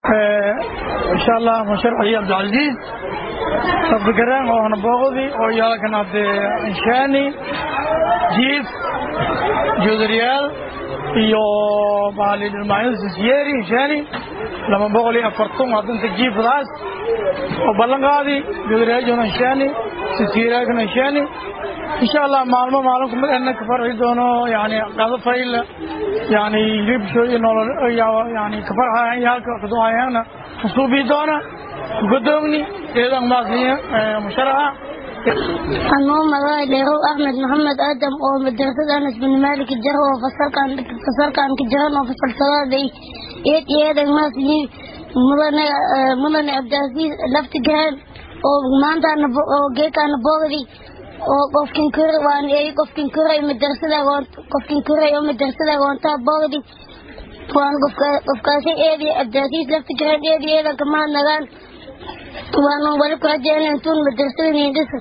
insha allah musharax ali cabdilcaziiz sabdigaraan oo hanaboogdi oo yaalkan hadde inshaani jiif joodariyaal iyo maalidhilmaayo sisyeeri inshaani laba boqol iyo afartan hadanta jiifdaas oo ballanqaadi joodariyaal inshaani sisyeeraakan inshaani insha allah maalmo maalin kumid ana ka farxi doono yani qado fayl yani hilibsho iyo nolol yani ka farxayan iyo halka kaduhayana usuubi doona gudoomni eedan maasiya musharaxa anuu magaca dheerow axmed maxamed aadam oo madrasada anas bin maalik jaro oo fasalkan fasalkan ka jiran oo fasal sadaaday eed eedan maasiyi mudane mudane cabdicaziiz laftigahan oo maanta oo geekaana boogdi oo qofkin kore waan eey qofkin kore madrasada goon qofkin kore oo madrasada goonta boogdi waan qofka qofkaasi eedi cabdicaziiz laftigahan eedi eedan kama nagaan waan wali ku rajeynaa intuun madrasada niindhisa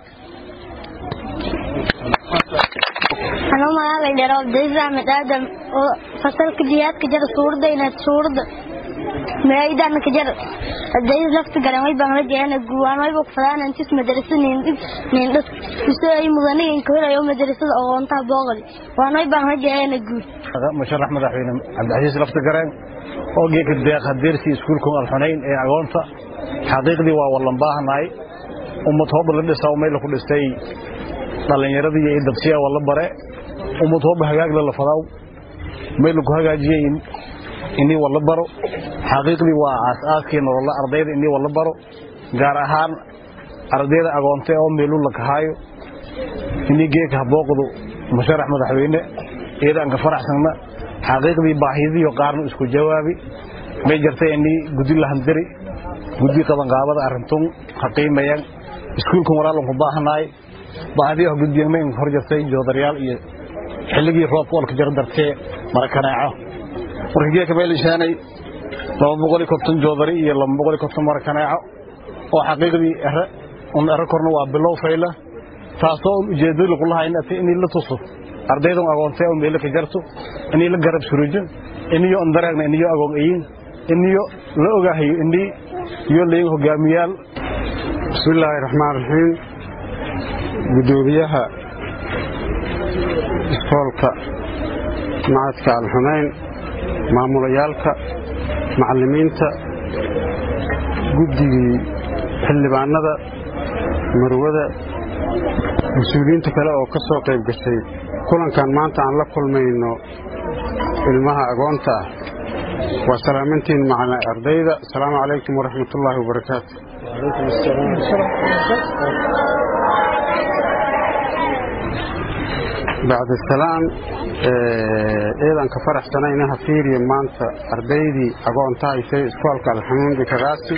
anuu magacay dheero cabdicaziiz axmed aadam oo fasalka jihaadka jara suurada inaad suurada meeydan ka jar cabdicaziiz lafta garan way baan rajeeyana guwaan way buu fadaan intis madrasada niindhis niindhis isoo ay mudane in ka helayo madrasada aqoonta booqdi waan way baan rajeeyana guud musharax madaxweyne cabdicasiis lafta gareen oo geeka deeq hadeersi iskuulka alxunayn ee agoonta xaqiiqdii waa wallan baahnaay ummad hooba la dhisaa meel ku dhistay dhallinyaradii iyo dabsiya walla bare ummad hooba hagaag la fadaw meel ku hagaajiyay inii walla baro xaqiiqdii waa aas-aaskii nolola ardayda inii walla baro gaar ahaan ardayda agoonte oo meelu la kahaayo inii geeka habooqdu musharax madaxweyne iyadaan ka faraxsanna xaqiiqdii baahidiyo qaarnu isku jawaabi may jirtay inii gudi lahandari gudi qabanqaabada arintun ha qiimayaan iskuulkan walaalanku baahanaay baahdiyaha gudbiyamayn hor jirtay joodaryaal iyo xilligii roobka olka jaro dartee marakanaaco marka geeka meelishaanay laba boqol iyo konton joodari iyo laba boqol iyo konton marakanaaco oo xaqiiqdii ere un ere korna waa bilow fayla taasoo un ujeedada lagu lahaa inay la tuso ardaydan agoontee oo meelo ka jarto inay la garab surujo iniyo on dareegna iniyo agoon eyin iniyo la ogaahayo inii iyo leyin hogaamiyaal bismi illaahi raxmaan raxiim guddoomiyaha iskoolka macadka alxunayn maamulayaalka macallimiinta guddigii xildhibaanada marwada mas-uuliyiinta kale oo ka soo qayb gashay kulankan maanta aan la kulmayno ilmaha agoonta ah waa salaamantiin macna ardayda asalaamu calaykum waraxmat ullaahi wabarakaatu bacda salaam eedan ka faraxsanayna ha fiiriya maanta ardaydii agoonta haysay iskoolka alxamuudi kagaasi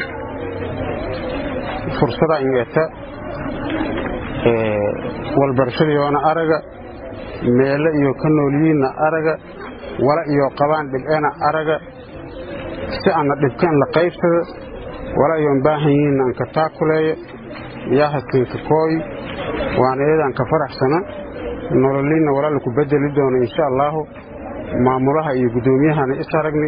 fursada ingeta walbarashadiyoona araga meele iyo ka noolyiinna araga wala iyo qabaan dhibcena araga si anna dhibkan la qaybsada wala iyoon baahan yihiinna anka taakuleeya yaahasinka kooy waana eedaan ka faraxsana nololiinna walaala ku bedeli doono insha allaahu maamulaha iyo guddoomiyahana is aragni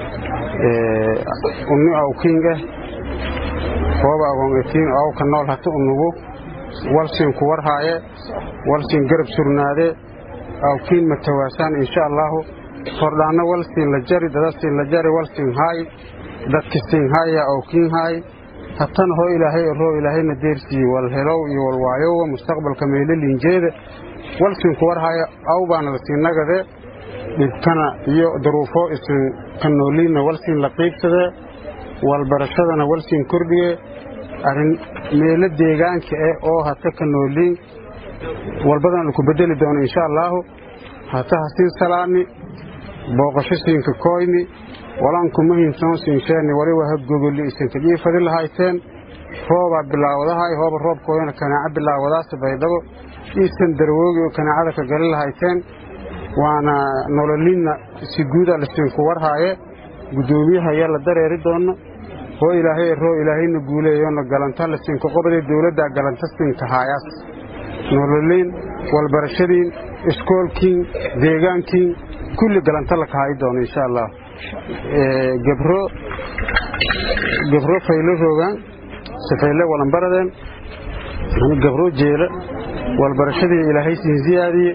unni awkiing ah hooba agoongatiin awka nool hata unugu walsiin ku warhaaye walsiin garab surnaade awkiin matawaasaan insha allaahu hordhaanna walsiin la jari dadasiin la jari walsiin haay dadkisiin haaya awkiin haay hatana hoo ilaahay roo ilaahayna deersiiye walhelow iyo walwaayowa mustaqbalka meelo liinjeeda walsiin ku warhaaye aw baana lasiin nagade dhibkana iyo daruufo isin ka nooliinna walsiin la qiibsadee walbarashadana walsiin kordhiye arrin meelo deegaanka ah oo hata ka nooliin walbadana laku bedeli doono insha allaahu hata hasiin salaami booqasho siinka kooyni walankuma hintoon siinsheeni waliba ha gogolli isinka dhiifadi lahayteen roobaa bilaawadahay hooba roobkoodana kanaaco bilaawadaasa baydhabo iisan darwoogi oo kanaacada ka gali lahayteen waana nololinna si guudaa lasiinku warhaaye guddoomiyaha ayaa la dareeri doona hoo ilaahay roo ilaahayna guuleeyona galanta lasiinka qobadee dowladdaa galanta siinka haayaas nololiin walbarashadiin iskoolkiin deegaankiin kulli galanta la kahayi doono insha allah gebro gabro faylo roogaan safayle walanbaradeen ani gabro jeela walbarashadii ilaahay siin siyaadiye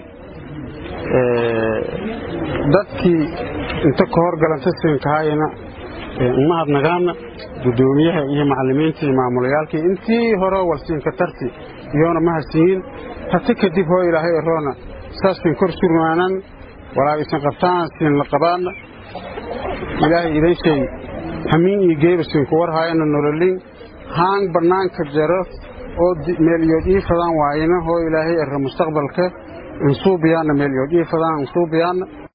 dadkii inta ka horgalanta siinkahaayana umahadnagaana gudoomiyaha iyo macalimiinta iyo maamulayaalkii intii hore walsiinka tarti iyoona mahadsiinin hati kadib hoo ilaahay eroona saasbin kor surmaanan walaa isan qabtaan siin la qabaana ilaahay idan sheeg hamiin iyo geeba siinku warhaayana nololin haan bannaanka jaro oo meelyood ii fadaan waayina hoo ilaahay ero mustaqbalka insuubiyaana meelyood ii fadaan insuubiyaana